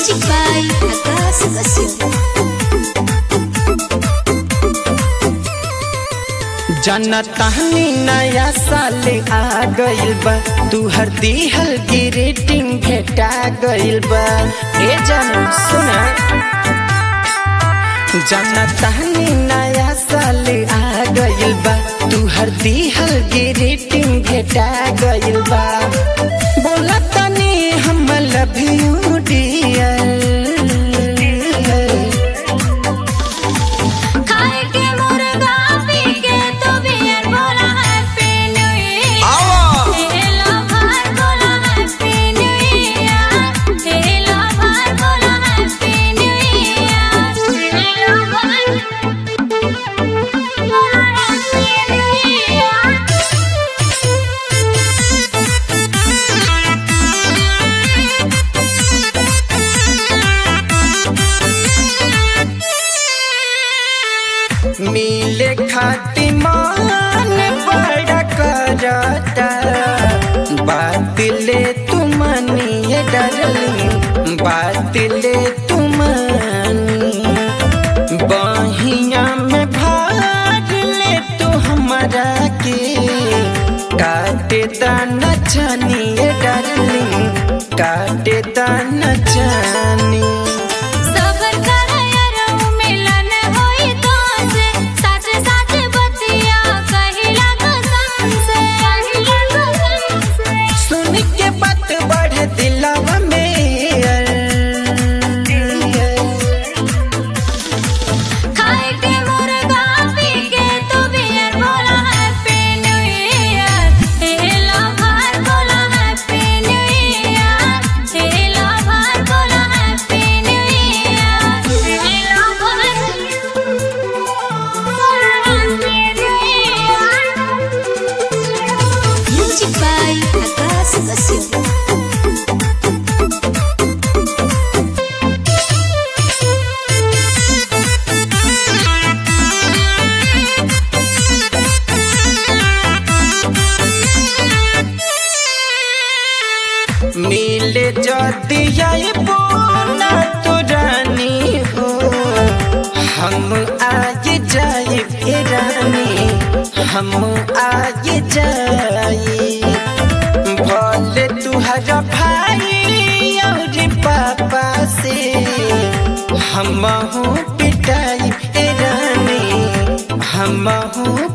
Music by Akash Kashyap. जनतानी नया साल आ गइल बा तू हर दिहल ग्रीटिंग भेटा गइल बा ए जन सुना जनतानी नया साल आ गइल बा तू हर दिहल ग्रीटिंग भेटा गइल बा बोला तनी हम लव यू डियर खाए के मुर्गा पी के तो बियर बोला हैप्पी न्यू ईयर हेलो भाई बोला हैप्पी न्यू ईयर हेलो भाई बोला हैप्पी न्यू ईयर हेलो भाई बोला हैप्पी न्यू मिले खाती मान बड़ा करता बात ले तुमनी डरली बात ले तुमनी बहिया में भाग ले तू हमारा के काटे दाना छानी डरली काटे दाना छानी सबर कर यारो मिलन होई तो से सच सच बतिया कहिला कसम से कहिला कसम से सुन के बात बढ़े दिलवा में खाए के मुर्गा पी के तो बियर बोला हैप्पी न्यू ईयर हेलो भाई बोला हैप्पी न्यू ईयर हेलो भाई बोला हैप्पी न्यू ईयर हेलो भाई बोला happy new year music by Akash Kashyap मिले जदी आए बोला तो रानी हो हम आए जाए ए रानी हम आए जाए भले तुहरा भाई और पापा से हम पिटाई ए रानी हम